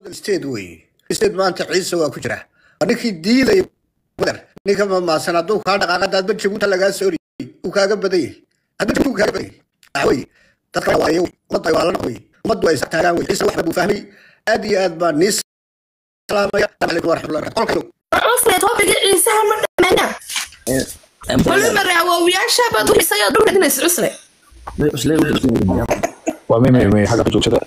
state weeye state maanta ciise waa ku jira ninkii diidaya badar ninka mamaasan hadduu kaa dhaqaaqa daadba jabuuta lagaa sooriyey uu kaaga badan yahay hadda jabuuta kaaga badan yahay axwey dadka waayo ummadda waa la noqoy ummaddu ay taagaan wey ciise waxba buu fahmay aad iyo aad baa nii salaamaya asalaamu calaykum waraxmatullahi wabarakatu cufre topiga ciisaha ma dhammeena wali mare awoowiyaashabaad uxiisaya dhul dhegnays cusle waa may may may xagga ku joogtada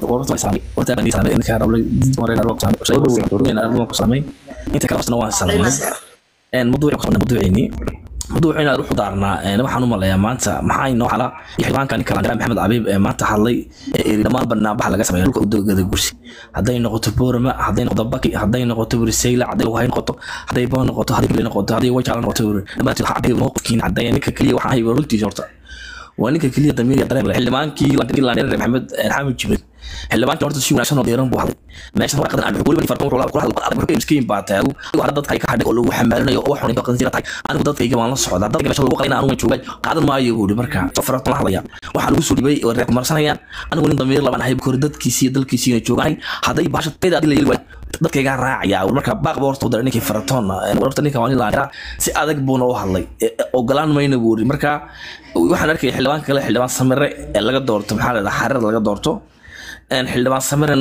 mawduuciini mawduuciina wuxuu daarnaa waxaan u maleeyaa maanta maxaa inoo xala xildhibaankan kalandira maxamed cabiib ee maanta hadlay ee eri dhammaan banaanbaxa laga sameeya dhulka udogada gursi hadday noqoto boorama hadday noqoto baki hadday noqoto burisayla hadday lugahay noqoto hadday boo noqoto hadday buli noqoto hadday wajaala noqoto dhammaantood waxaa caddeeya mowqifkiina caddeeya ninka keliya waxaan hayba runtiisa horta waa ninka keliya damiir dareen leh xildhibaankii landheer maxamed xamed jibril xildhibaankii horta si wanaagsan oo dheeran buu hadlay meeshan warqadan aan weliba farqan wuxuu la hadlay adag wuxuu miskiin baa taagu adigu dadka ay ka hadhay oo lagu xamaalinayo oo waxun qansiira tahay anigu dadkayga waan la socdaa dadka meesha lagu qalay inaan anigu joogay qaadan maayo buu marka safartan la hadlaya waxaa lagu soo dhibay oo reer marsanayaan anigu nin damiir laban ahay kor dadkiisii iyo dalkiisiina joogaan hadday baasha tayda adil yeli waay dadkayga raacaya marka baaq boorta u daray ninkii faratoonna warta ninka waa nin laandhera si adag buuna u hadlay ogolaan mayna buu marka waxaan arkay xildhibaan kale xildhibaan samire ee laga doorto maxaa la dhahaa xarir laga doorto xildhibaan samirena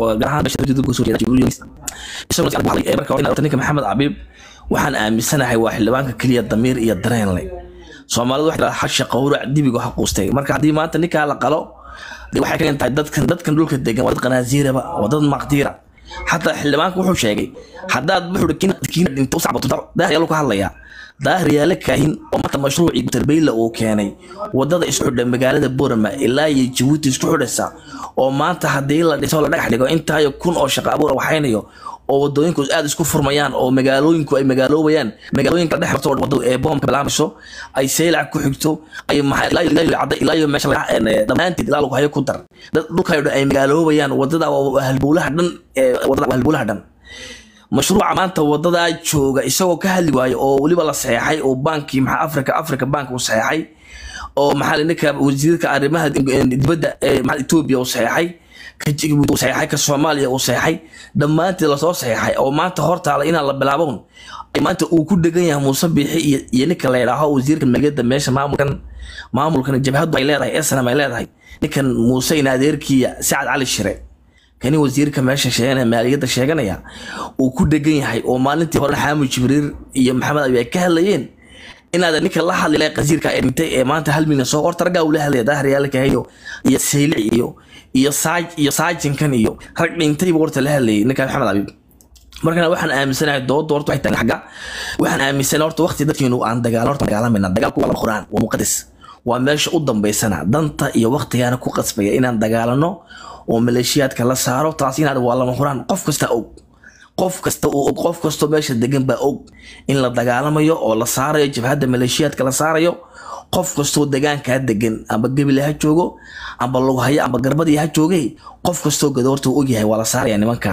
ninka maxamed cabiib waxaan aaminsanahay waa xildhibaanka keliya damiir iyo dareen leh soomaalidu waxay dhahaa xasha qowrac dibiga ha quustay marka haddii maanta ninkaa la qalo waxay kagan tahay dadkan dadkan dhulka degan waa dad qanaasiiraba waa dad maqdiira xataa xildhibaanka wuxuu sheegay haddaad wuxuu kiina dhinto u sacbato daahyalu ka hadlayaa daahir yaale kaahin oo marka mashruucii guterbeyle uu keenay wadada isku xidha magaalada boorama ilaa iyo jabuuti isku xidhaysa oo maanta haddii la dhiso la dhagax dhigo intaayo kun oo shaqo abuur waxaynayo oo wadooyinku aad isku furmayaan oo magaalooyinku ay magaaloobayaan magaalooyinka dhex marto wadada ee boomka bilaamayso ay seylac ku xigto ay ilaa iyo meesha dhammaanteed ilaa lagu hayo ku dar dhulkayo dhan ay magaaloobayaan wadada halbowlaha dhan ee wadada halbowlaha dhan mashruuca maanta wadadaa jooga isagoo ka hadli waayo oo weliba la saxeexay oo baankii maxaa africa africa bank uu saxeexay oo maxaa ninka wasiirka arrimaha dibadda ee maxaa etoobiya uu saxeexay ka jibuuti uu saxeexay ka soomaaliya uu saxeexay dhammaanteed lasoo saxeexay oo maanta hortaala inaan la bilaaboon maanta uu ku dhegan yahay muuse biixi iyo iyo ninka la yidhaaho wasiirka maaliyadda meesha maamulkan maamulkan jabhaddu ay leedahay esnam ay leedahay ninkan muuse in adeerkiya sacad cali shire kani wasiirka meesha sheeganaya maaliyadda sheeganaya uu ku dhegan yahay oo maalintii hore xaamud jibriil iyo maxamed abi ay ka hadlayeen inaad ninka la hadli lahay qasiirka ee dhintay ee maanta hal milyan soo horta raggaa ula hadlaya daahriyaalaha iyo iyo saylic iyo iyo saaj iyo saajinkan iyo rag dhintayba horta la hadlayay ninka maxamed abi markana waxaan aaminsanahay dooda horta waxay tahay xagga waxaan aaminsanahay horta waqti dadkeenu aan dagaal horta dagaalamayna dagaalku waa quraan waa muqadas waa meesha u dambaysana danta iyo waqtigaana ku qasbaya inaan dagaalano oo maleeshiyaadka la saaro taas inaad waa lama huraan qof kasta og qof kasta uu og qof kastoo meesha degan baa og in la dagaalamayo oo la saarayo jabhadda maleeshiyaadka la saarayo qof kastoo degaankaa degan amba gebile ha joogo amba lughaya amba garbadii ha jooge qof kastoo gadoorta uu ogyahay waa la saaraya nimanka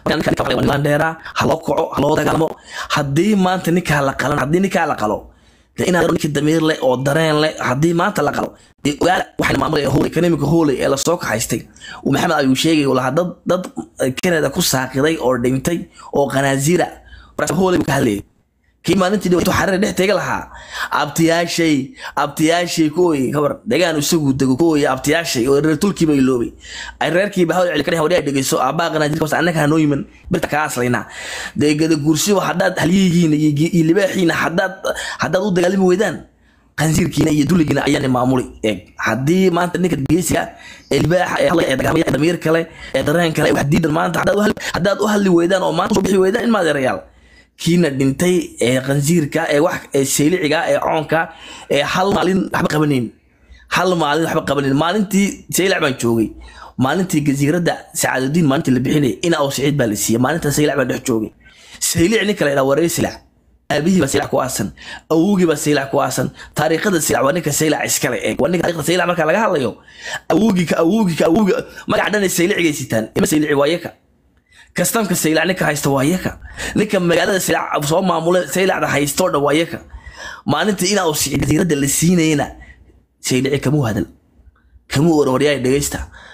dheera ha loo kaco ha loo dagaalamo haddii maanta ninkaa la qalan haddii ninkaa la qalo inaad ninka damiir leh oo dareen leh haddii maanta la qalo waxaan maamulaya hooley economic hooley ee lasoo kaxaystay uu maxamed abi sheegay uu lahaa dad dad canada ku saaqiday oo dhintay oo qanaasiira hooley buu ka hadlayay kii maalintii dhawaato xareer dhex tega lahaa abtiyaashay abtiyaashay kuway kabar degaan isagu dego kuway abtiyaashay oo reer tulkiiba iloobay ay reerkiiba hawl celi kadhahay wadhaa dhegeyso aabaa qanaasiirka hoose annaka hanoo yiman birta kaa aslaynaa dee gada guursiba haddaad halyihiina iyo libaaxiina haddaad haddaad u dagaalami weydaan qansiirkiina iyo duligiina ayaana maamuli eeg haddii maanta ninka geesiga ee libaaxa ee hadlaya ee dagaalamaya ee damiir kale ee dareen kale wax diidan maanta haddaad u hadli weydaan oo maanta soo bixi weydaan in maadeerayaal kiina dhintay ee qansiirka ee wax ee seyliciga ee coonka ee hal maalin waxba qabaneyn hal maalin waxba qabaneyn maalintii seylac baan joogay maalintii gasiiradda sacaadudiin maalintii la bixinayay ina oo siciid baa la siiyey maalinta seylac baan dhex joogay seylic ninka la yidhaha wareer silac aabihii baa saylac ku aasan awowgii baa saylac ku aasan taariikhada saylac waa ninka saylac iskale eeg waa ninka taariikhda saylac marka laga hadlayo awowgii ka awowgii ka awowgii magaca dhan ay saylicigay sitaan ima saylici waa yaka kastamka saylac ninka haysta waa yaka ninka magaalada saylac soo maamula saylacda haysta oo dhan waa yaka maalintii inaa jasiiradda la siinayna saylici kamuu hadal kamuu warwaryaay dhegeysta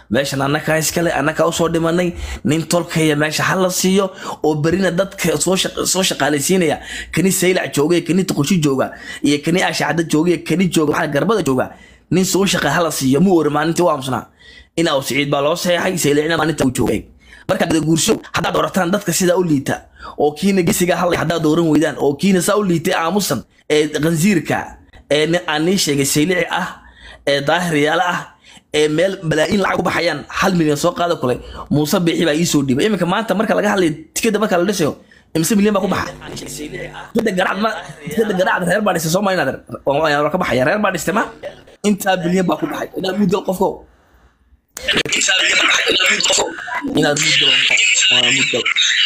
meeshan annakaa iskale annakaa usoo dhimanay nin tolkaya meesha ha la siiyo oo berina dadka soo shaq- soo shaqaalaysiinaya kani saylac jooga iyo kani tuqusho jooga iyo kani ashacada jooga iyo kani jooga maxaa garbada jooga nin soo shaqa ha la siiyo mu ori maalintii u aamusnaa in aw siciid baa loo seexay saylicna maalinta uu joogay marka guursho haddaad doorataan dadka sidaa u liita oo kiina gesiga hadlay haddaad dooran weydaan oo kiina saa u liitay aamusan ee khansiirka ee nin aan nii sheegay saylici ah ee daahiryaale ah ee meel balaa'iin lacag ku baxayaan hal milyan soo qaada kule muuse biixi baa ii soo dhiibay iminka maanta marka laga hadlayo tikada marka la dhisayo imse milyan baa ku baxa tikada garacad ma tikada garacad reer baa dhistay soo ma inaad waa ka baxaya reer baa dhistay ma intaa bilyan baa ku baxay inaad mudgal qofko inaad mudgal waa mudgal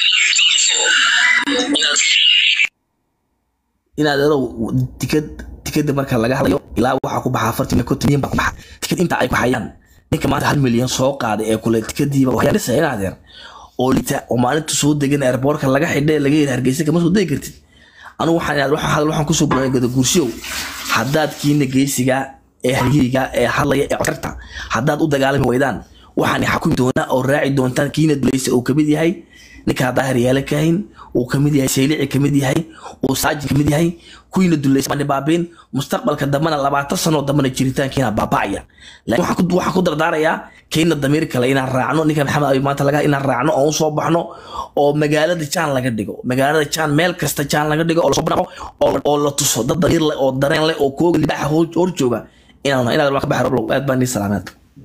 inaad erow tikad tikada marka laga hadlayo ilaa waxaa ku baxa afartan iyo konton milyan baa ku baxa tikad inta ay ku hayaan ninka maanta hal milyan soo qaaday ee kule tikadiiba waxyaa dhisaya inaadeer oo lita oo maalinta soo degan airboortka laga xidhay laga yiri hargeysa kama soo degi kartid anigu waxaan inaad waxaan hadal waxaan kusoo guray gada guursiyow haddaad kiina geysiga ee halyiga ee hadlaya ee codkarta haddaad u dagaalami weydaan waxaan xakumi doonaa oo raaci doontaan kiina dulaysa uu kamid yahay ninkaa daahir yeele kahin uu kamid yahay saylici kamid yahay uu saajin kamid yahay kuwiina dulaysa baan baabiin mustaqbalka dambana labaatan sanoo dambana jiritaankiina baaba'aya laakiin waxaan ku- waxaan ku dardaarayaa kayna damiir kale inaan raacno ninka maxamed abi maanta laga inaan raacno oo usoo baxno oo magaalada jaan laga dhigo magaalada jaan meel kasta jaan laga dhigo oo lasoo banaqo oo oo la tuso dad damiir leh oo dareen leh oo kooga libaaxa hor hor jooga inaan inaad wax ka baxay roblow aad baan nii salaameed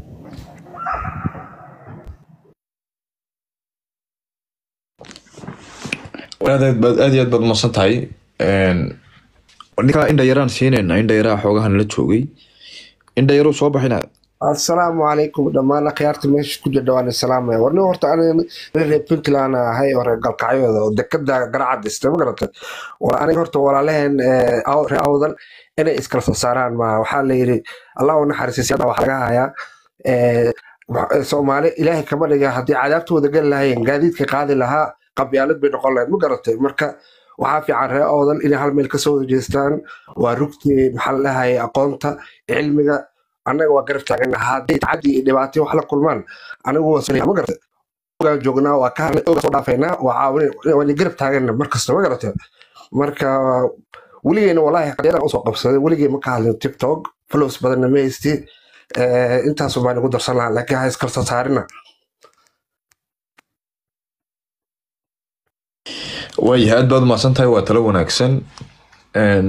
aad aad baad aad iyo aad baad umaqsan tahay ninkaa indha yaraan siinayna indha yaraa xoogahan la joogay indha yaruu soo baxina asalaamu calaykum dhammaan akhyaarta meesha ku jirta waan salaamaya warni horta aniga reer puntland ahay oo reer galkacyooda oo dekada garacad dhistay ma garata war aniga horta walaalaheen eh, aw- reer awdan inay iskala soo saaraan ma waxaa la yidhi allah u naxariisay siyada wax laga hayaa Eh, wax- eh, soomaali ilaahay kama dhiga haddii cadaabtooda geli lahayeen gaadiidka qaadi lahaa qabyaalad bay noqon lahayd ma garatay marka waxaa fiican reer awdan inay hal meel kasoo jeestaan waa rugtii maxaa la dhahaya aqoonta cilmiga annaga waa garab taagana haddii tacaddi iyo dhibaatay wax la kulmaan anigu waa sanaya ma garata ogaan joognaa waa ka hadlay ogaan soo dhaafaynaa waa caawin waa garab taagana mar kasta ma garata marka weligeena walaahi qadiyadaan usoo qabsaday weligee ma ka hadlin tiktok follows badanna ma haysti Eh, intaasu baan igu darsan lahaa laakiin ha iskala soo saarina waayahay aad baad umaqsan tahay waa talo wanaagsan Een,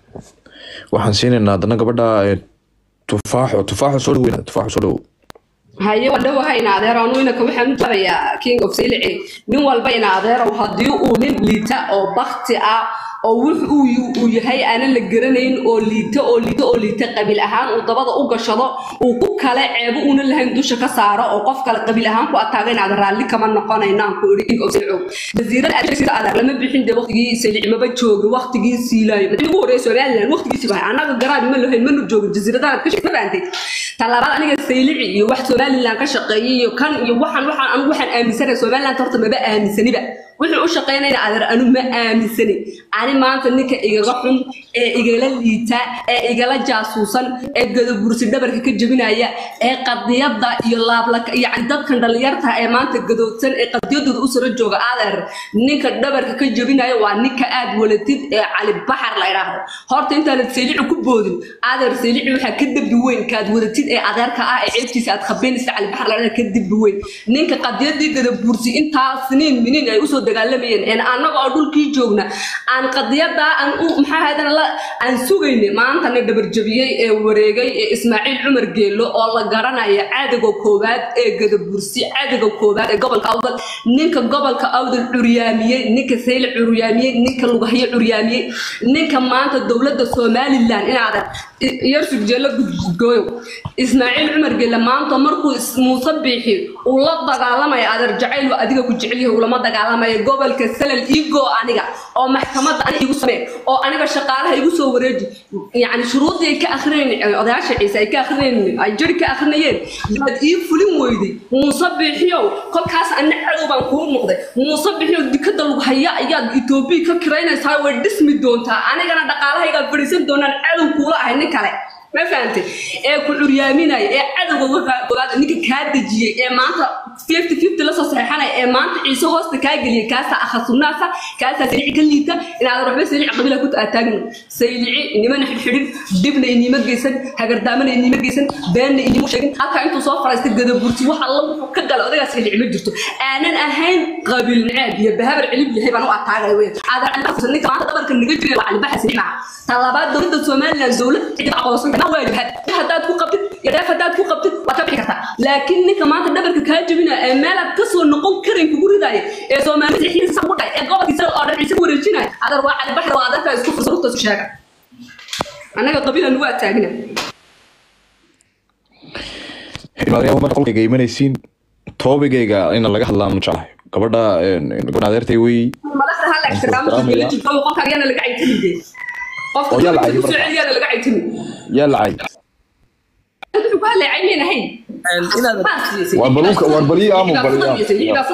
waxaan siinaynaa haddana gabadha eh, tufaaxo tufaaxo soo dhaweyna tufaaxo soo dhawow haye waa dhawaha ina adeer anu inaka waxaan u jarayaa king of silici nin walba ina adeerow haddii uu nin liita oo bakti ah oo wux uu yu- uu yahay aanan la garanayn oo liita oo liita oo liita qabiil ahaan uu dabada u gashado uu ku kale ceebo una lahayn dusha ka saaro oo qof kale qabiil ahaan ku ataaga inaad raalli kama noqonaynaan ku iri king of silici jasiirada adeegsida adeer lama bixin de waqtigii silici maba joogi waqtigii siilaayo madaxweyne ugu horreeya somaliland waqtigiisi bahay annaga garaad ma lahayn mana joogin jasiiradahan ka shaqeyn ma baantay talabaad aniga saylici iyo wax somaliland ka shaqeeyay iyo kan iyo waxaan waxaan anigu waxaan aaminsanahay somaliland horta maba aaminsaniba wuxuu u shaqeynaya adeer anu ma aaminsani ani maanta ninka igaga xun ee igala liita ee igala jaasuusan ee gadabursi dhabarka ka jebinaya ee qadiyada iyo laablaka yani dadkan dhalinyarta ee maanta gadoodsan ee qadiyadooda u sara jooga adeer ninka dhabarka ka jebinaya waa ninka aad walatid ee cali baxar la idhaahdo horta intaanad saylici ku boodin adeer saylici waxaa ka dembi weyn kaad wadatid ee adeerka ah ee ceebtiisa aad khabeynaysa cali baxar la idhaahdo ka dembi weyn ninka qadiyadii gadabursi intaa siniin miniin ay usoo dagaalamayeen een annaga oo dhulkii joogna aan qadiyadaa aan u maxaa ahaydana la aan sugayne maantana dhabarjabiyey ee wareegay ee ismaaciil cumar geelo oo la garanaya caadiga koowaad ee gadabursi caadiga koowaad ee gobolka awdal ninka gobolka awdal curyaamiyey ninka sayl curyaamiyey ninka lugahyo curyaamiyey ninka maanta dowladda somaliland inaadan yarsug jeelo gudgooyo ismaaciil cumar geele maanta markuu is- muuse biixi uu la dagaalamaya adeer jacayl waa adiga ku jecel yahay ulama dagaalamaya gobolka salal igo aniga oo maxkamadda aniga igu samee oo aniga shaqaalaha igu soo wareeji yacni shuruudii ay ka akhrinayn odayaasha ciise ay ka akhrinayn ay jari ka akhrinayeen baad ii fulin weyday muuse biixiyow kolkaas anna cadow baan kuu noqday muuse biixiyow dikada lagu haya ayaad etoobiya ka kiraynaysaa way dhismi doontaa anigana dhaqaalahaygaa fadhiisan doonaan cadow kuula ahay nin kale ma fahantay ee ku curyaaminaya ee cadowga ogaada ninka kaa dejiyey ee maanta fifty fifty lasoo saxeexanaya ee maanta ciise hoosta kaa geliyay kaasaa akhasunaasa kaasaa saylici ka liita inaadan waxba saylici qabila ku taagin saylici inimana xidhxidhin dibna inima geysan hagardaamana inima geysan beenna inima sheegin halkaa intuu soo fadhiista gadaburti wax alla wuxuu ka gala odagaa saylici ma jirto aanan ahayn qabiil naceeb iyo bahabar celib yahay baan u ataagaya wey ninka maanta dhabarka naga jiray waa calibaxa saylici maaha talabaad dowladda somaliland dowlad cid aqoonsan ma waajibaad haddaad ku qabtid iyo dheef haddaad ku qabtid waad ka bixi kartaa laakiin ninka maanta dhabarka kaa jebinaya ee meelaad kasoo noqon karayn kugu ridaya ee soomaalida xiisa ku dhacay ee gobolkiisa oo dhan ciise ku wareejinaya adar waa calibaxda waa adarka isku fursa rugta isku sheega annaga qabiilan waa taagna imaadayaal marka qolkayga imanaysiin toobigayga in laga hadlaa ma jeclahay gabadha gabadha adeertay wey madaxda hala ixtiraamo jirto qofka ayaana laga caytimi qofka Oo yaa la cayay kusoo marka. celiyaana laga caytimi yaa lacay wuxuu ku hadlay caymayn ahayn Waa baluunka- waa balii aamu, balii aamu.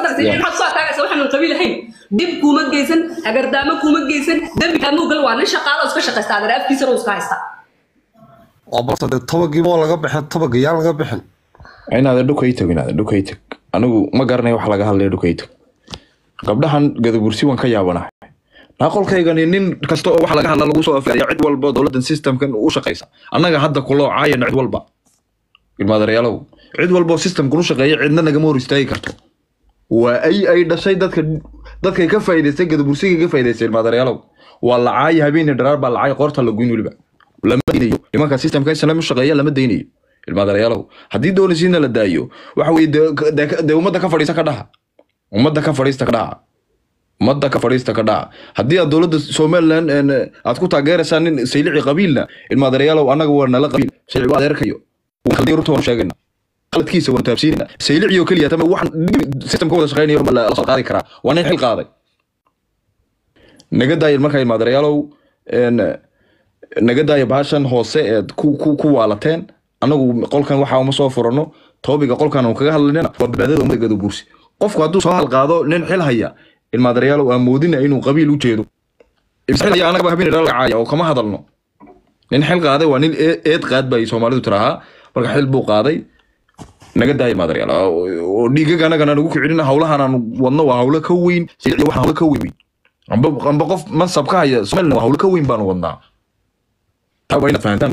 dib kuma geysan hagardaamo kuma geysan dembi kaamuu gal waa nin shaqaalo iska shaqaysta adar afkiisana uu iska haysta waa barta dee tobagiiba oo laga bixin tobaga yaa laga bixin inaada dhukay tag inaada dhukay tag anigu ma garanay wax laga hadlaya dhukay tag gabdhahan gadabursi waan ka yaabanahay naaqolkaygani nin kasta oo wax laga hadla lagu soo afeeraya cid walba dowladan systemkan u shaqaysa annaga hadda kuloo caayana cid walba ilmaadareyaalow cid walba oo systemkan u shaqeeya cidna nagama hor istaagi karto waa ay ay dhashay dadka dadkay ka faa'iidaystay gadabursigay ka faa'iidaystay ilmaadareyaalow waa la caayi habeenii dharaar baa la caayi qoorta la goyn weliba lama daynayo nimanka systemka islam u shaqeeya lama daynayo ilmaadareyaalow haddii doonaysiina la daayo waxa weye dee dee- dee ummadda ka fadhiista ka dhaha ummadda ka fadhiista ka dhaha ummadda ka fadhiista ka dhaca haddii aad dowladda somaliland een, aad ku taageeraysaan nin saylici qabiilna ilmaadareyaalow annaga waa nala qabiil saylici waa adeerkayo khaldan runta waan sheegayna qaladkiisa waan taabsiinayna saylici oo keliya tama waxaan systemka wada shaqeynayo ma la la soo qaadi karaa waa nin xil qaaday naga daaya markaa ilmaadareyaalow een, naga daaya baashan hoose eed ku ku ku waalateen anagu qolkan waxa uma soo furano toobiga qolkan aan kaga hadlaynana waa badbaadada ummadda gadabuursi qofku hadduu soo halqaado nin xil haya ilmaadareyaalow aan moodina inuu qabiil u jeedo xil haya anagaba habeen dhala caaya oo kama hadalno nin xil qaaday waa nin ee- eed qaad bay soomaalidu tirahaa marka xil buu qaaday naga daaya ilmaadareyaal oo dhiigaga anagana nagu kicinin hawlahan aan wadno waa hawlo ka weyn silici waxa hawlo ka weyn wey amba amba qof mansab ka haya somaliland waa hawlo ka weyn baanu wadnaa taa waa inaad fahantaan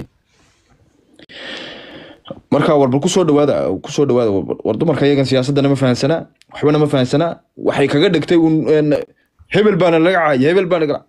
marka warba kusoo dhawaada kusoo dhawaada war- war dumarka iyagan siyaasadana ma fahansanaa waxbana ma fahansanaa waxay kaga dhigtay un een, hebel baana laga caaya hebel baana laga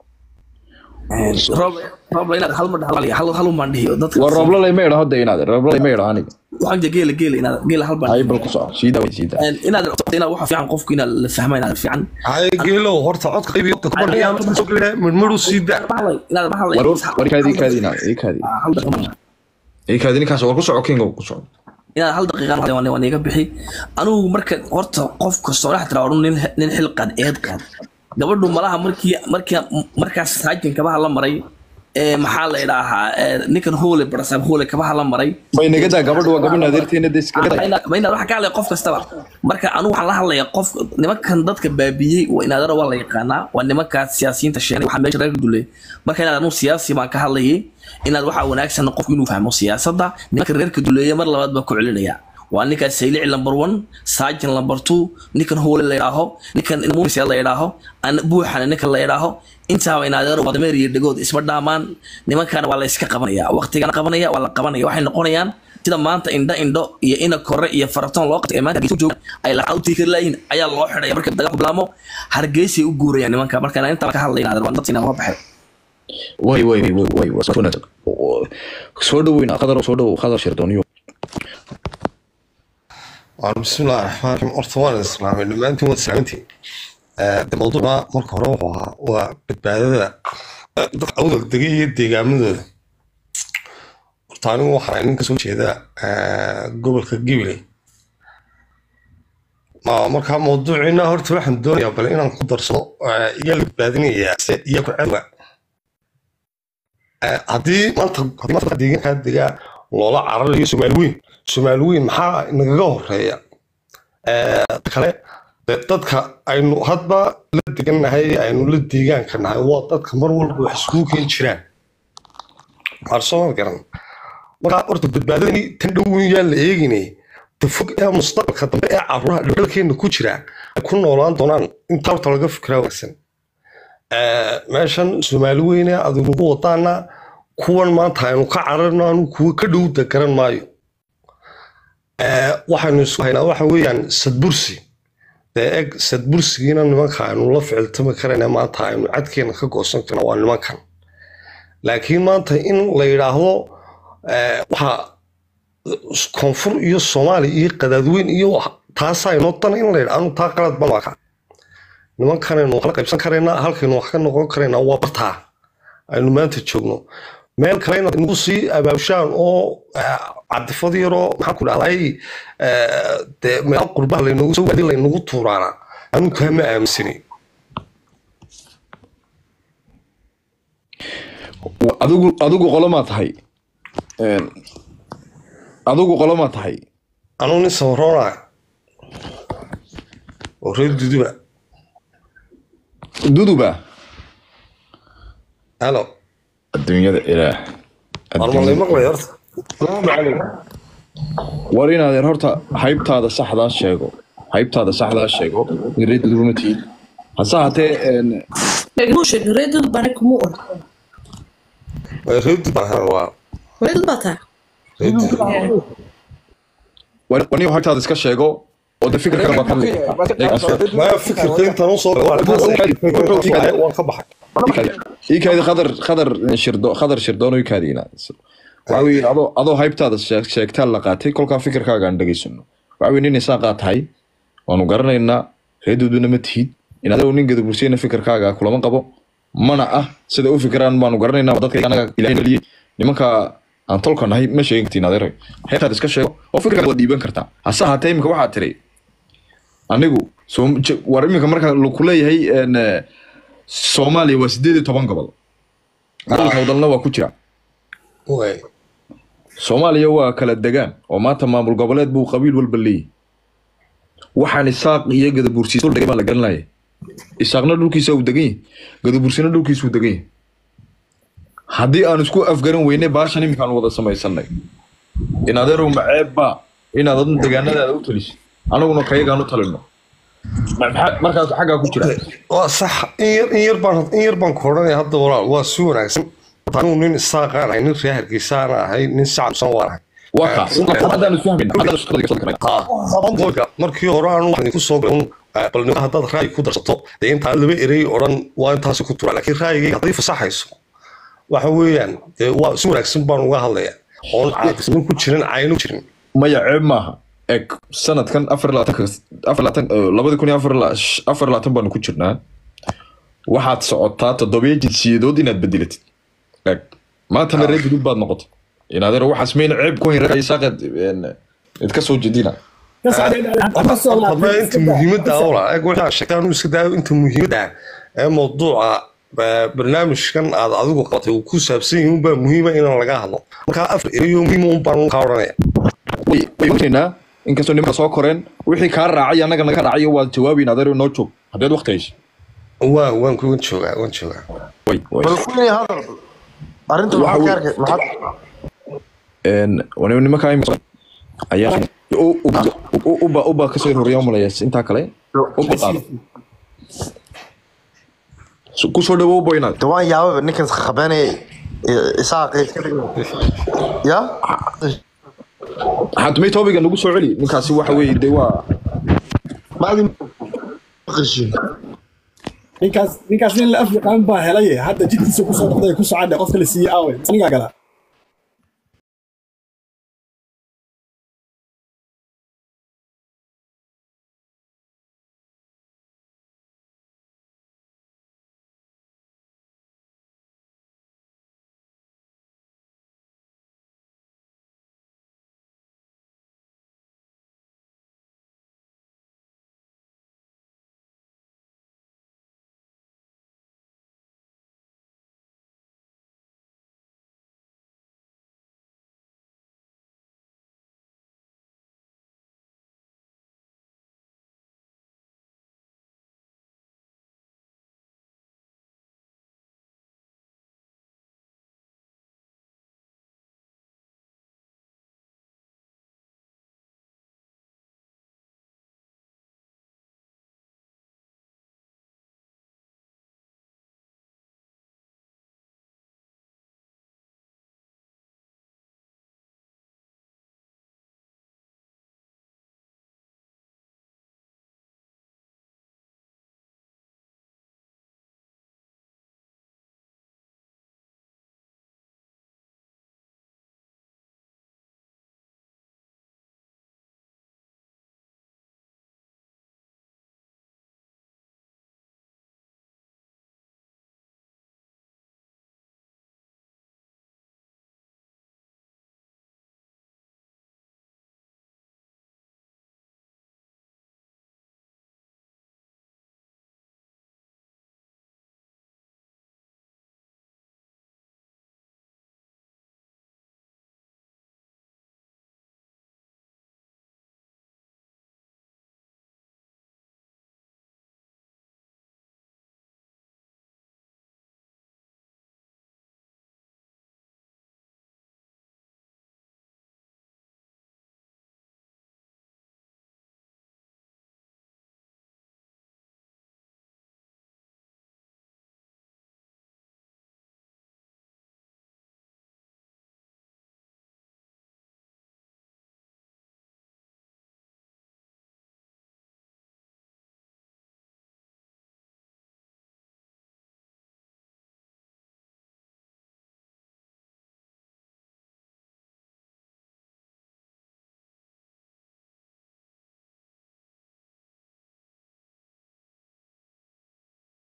roobla inaad hal mar dhahal hal hal maan dhihiyo dadka war rooblalay ma idha hadda inaad rooblalay ma idha aniga waxaan jira geela geela inaad geela hal baan hay bal ku soco sii daa sii daa inaad inaad waxa fiican qofku inaad la fahma inaad fiican hay geelow horta codka qaybi codka kuma dhiyaa marka soo gelaya midmidhu sii daa maxalay inaad maxalay war war kaadi kaadi inaad ii kaadi hal daqiiqa ii kaadi ninkaas war ku soco kinga ku soco inaad hal daqiiqa waan waan iga bixi anigu marka horta qof kastoo dhex tira nin nin xil qaad eed qaad gabadhu malaha markii markii markaas saajin kabaha la maray ee maxaa la idhaahaa ee, ninkan hoole barasaab hoole kabaha la maray bay naga daa gabadhu waa gabadha adeerteena de iska daa ma inaad waxa ka hadlaya qof kastaba marka anigu waxaan la hadlayaa qof nimankan dadka baabiyey waa inaadara waa la yaqaanaa waa nimankaas siyaasiyiinta sheegay waxaa meesha reer duley marka inaad anigu siyaasi baan ka hadlayay inaad waxaa wanaagsan qofku inuu fahmo siyaasadda nimanka reerka duleeya mar labaad baan ku celinaya waa ninkaas saylici number one saajin number two ninkan hoole la idhaaho ninkan mumise la idhaaho an- buuxana ninkan la idhaaho intaaba inaadeero waa dameer iyo dhegood isma dhaamaan nimankana waa la iska qabanaya waqtigana qabanaya waa la qabanaya waxay noqonayaan sida maanta indho indho iyo ina kore iyo faratoon loo qabtay ee maanta hargeysa u joogaan ay lacag u tiikari laayihin ayaa loo xidhaya marka dagaal bilaamo hargeysay u guurayaan nimanka marka inaan intaa ka hadlayna adeer waan dadka inaan uga baxay way way way way waa soo wanaagsan soo dhaweyna qadar soo dhawow qadar shirdooniyo waa bismillahi raxmaan raxiim horta waan islaamay dhammaantiin waad islaamintiin de mawduuca marka hore wuxuu ahaa waa badbaadada eh, dadka awdal degay iyo deegaamadooda horta anigu waxaan ahay nin kasoo jeeda eh, gobolka gibiley Ma- marka mawduuciina horta waxaan doonayaa bale inaan ku darsado eh, iyaa la badbaadinayaa se iyo ku cadwa Eh, haddii maanta haddii maanta deegaankaa degaa loola cararayo somaali weyn somaali weyn maxaa nagaga horeeya Eh, ta kale de dadka aynu hadba la degannahay aynu la deegaanka nahay waa dadka mar walba wax iskugu keen jiraan waxaan soo garan markaa horta badbaadadani tan dhown yaan la eegine ta fog ee mustaqbalka dambe ee caruuraha dhaldhalkeena ku jira ay ku noolaan doonaan intaa horta laga fikiraa wanaagsan Eh, meeshan soomaali weyne adinugu wadaana kuwan maanta aynu ka cararno anu kuwa ka dhowda garan maayo Eh, waxaynu isku haynaa waxa weeyaan sadbursi dee eg sadbursigiina nimanka aynu la ficiltami karayna maanta aynu cadkeena ka goosan karna waa nimankan laakiin maanta in la yidhaahdo eh, waxa koonfur iyo soomaaliya iyo qadaadweyn iyo wax- taasaa inoo dana in la yidha anu taa qalad baan arkaa nimankanaynu wax la qaybsan karaynaa halkaynu wax ka noqon karaynaa waa bartaa aynu maanta joogno meel kale inaad nagu sii abaabshaan oo eh, cadifad yaroo maxaan ku dhahday eh, dee meel qurbaha laynagu soo waadi laynagu tuuraana anu taa ma aaminsani Wa- adigu adigu qolomaa tahay Een, adigu qolomaa tahay anu nin sabaroonaa oo reer duduba duduba halo adduunyada ilaah warmalay maqlay horta war inaadeen horta haybtaada saxdaa sheego haybtaada saxdaa sheego in reer duduba ma tihiin hase haatee een, Muu sheegin reedad baan kuma og. reer duduba waa Reedad baa taa. reer duduba war war niyo haybtaada iska sheego oo de fikirka baad hadli kartaa maya fikirka intaan usoo waan ka baxay ikaadi khadar khadar shirdo khadar shirdoon oo ikaadi inaad waxa weeye adoo adoo haybtaada sheeg- sheegtaan la qaatay kolkaa fikirkaaga aan dhegaysano waxa weye nin isaaqaa tahay waanu garanaynaa reeduduna ma tihid in adoo nin gadabursiyana fikirkaaga kulama qabo mana ah sida u fikiraan baanu garanaynaa waa dadka anaga ilaahay dhaliyey nimanka aan tolka nahay ma sheegin kartiin adeer haybtaada iska sheego oo fikirkaaga waad dhiiban kartaa hase haatee imika waxaa tiri anigu Soom- je- war iminka marka ku leeyahay een, eh, soomaaliya waa sideed iyo toban gobol gobolka wadalna waa ku jira way soomaaliya waa kala degaan oo maanta maamul goboleed buu qabiil walba leeyahy waxaan isaaq iyo gadabursiis dul dhigay baa la garanaya isaaqna dhulkiisa uu degan yahay gadabursina dhulkiisa uu degan yahay haddii aan isku afgaran weynay baashan iminkaan wada samaysanay in adeerow maceeb baa inaad adun degaanadaada u talisid anaguna kayagaan u talino maxaa- markaas xaggaa ku jira waa sax in yar in yar baan in yar baan ku odhanaya hadda walaal waa si wanaagsan anuu nin isaaqaan ahay nin reer hargeysaana ahay nin sacabsan waan ahay waa kaas haddaan isfahmin haddaan isku qadaysan karnaa qolka markii hore aan waxaan ku soo galay bal nin haddaad ra'yi ku darsato dee intaan laba erey odhan waa intaasi ku tura laakiin ra'yigayga hadday fasaxayso waxa weeyaan dee waa si wanaagsan baan uga hadlaya oon caadisnin ku jirin cayno jirin maya ceeb maaha eg sanadkan afar labaatanka afar labaatan labadi kun iyo afar la- sh- afar labaatan baanu ku jirnaa waxaad socotaa toddobiyo jinsiyadood inaad bedelatid eg maantana reer gudub baad noqotay in adeer waxaas mayna ceeb ku hayn reer saaqeed id ka soo jedina hadba inta muhiimadda awla eeg waxaa sheegtay anuu iska daayo inta muhiimadda ee mawduuca ba- barnaamijkan aad adigu qabatay uu ku saabsan yahay unbaa muhiima inaan laga hadlo markaa afar ereyo muhiima unbaan kaa odhanaya way way wajinaynaa inkastoo nimanka soo koreen wixii kaa raacay annaga naga raacayo waad jawaabayn adeer noo joog haddeed waqti haysa waa waan ku waan joogaa waan joogaa way way bal kulli hadal arrinta Waxa maxaad ka weeye- arkay maxaad een wani nimanka imika ayaa u- u- u- uba uba kasoo horreeya umalaya intaa kale uba qaado Su- kusoo dhawo uba inaad de waan yaababa ninkan khabanaya isaaqi ya xatumay toobiga nagu soo celi ninkaasi waxa weeye dee waa maadi qishin ninkaas ninkaas nin la af yaqaan baa helay hadda jidkiisa kusoo noqday ku socodhe qofka la siiyey aawe anigaa gala